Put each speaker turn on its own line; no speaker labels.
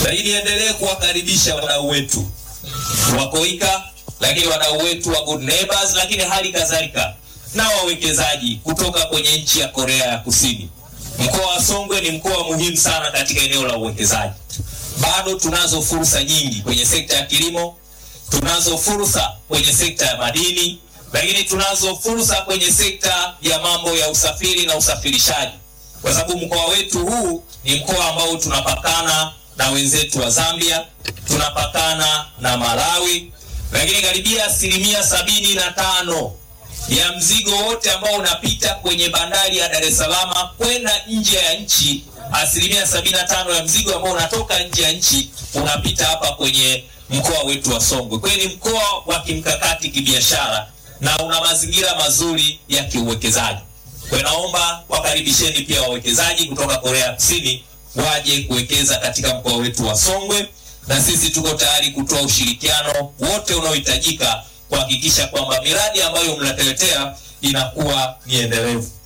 Lakini niendelee kuwakaribisha wadau wetu wa Koika, lakini wadau wetu wa Good Neighbors, lakini hali kadhalika na wawekezaji kutoka kwenye nchi ya Korea ya Kusini. Mkoa wa Songwe ni mkoa muhimu sana katika eneo la uwekezaji. Bado tunazo fursa nyingi kwenye sekta ya kilimo, tunazo fursa kwenye sekta ya madini, lakini tunazo fursa kwenye sekta ya mambo ya usafiri na usafirishaji, kwa sababu mkoa wetu huu ni mkoa ambao tunapakana na wenzetu wa Zambia, tunapakana na Malawi, lakini karibia asilimia sabini na tano ya mzigo wote ambao unapita kwenye bandari ya Dar es Salaam kwenda nje ya nchi, asilimia sabini na tano ya mzigo ambao unatoka nje ya nchi unapita hapa kwenye mkoa wetu wa Songwe. Kwa hiyo ni mkoa wa kimkakati kibiashara na una mazingira mazuri ya kiuwekezaji. Kwa hiyo naomba wakaribisheni pia wawekezaji kutoka Korea Kusini waje kuwekeza katika mkoa wetu wa Songwe, na sisi tuko tayari kutoa ushirikiano wote unaohitajika kuhakikisha kwamba miradi ambayo mnatuletea inakuwa ni endelevu.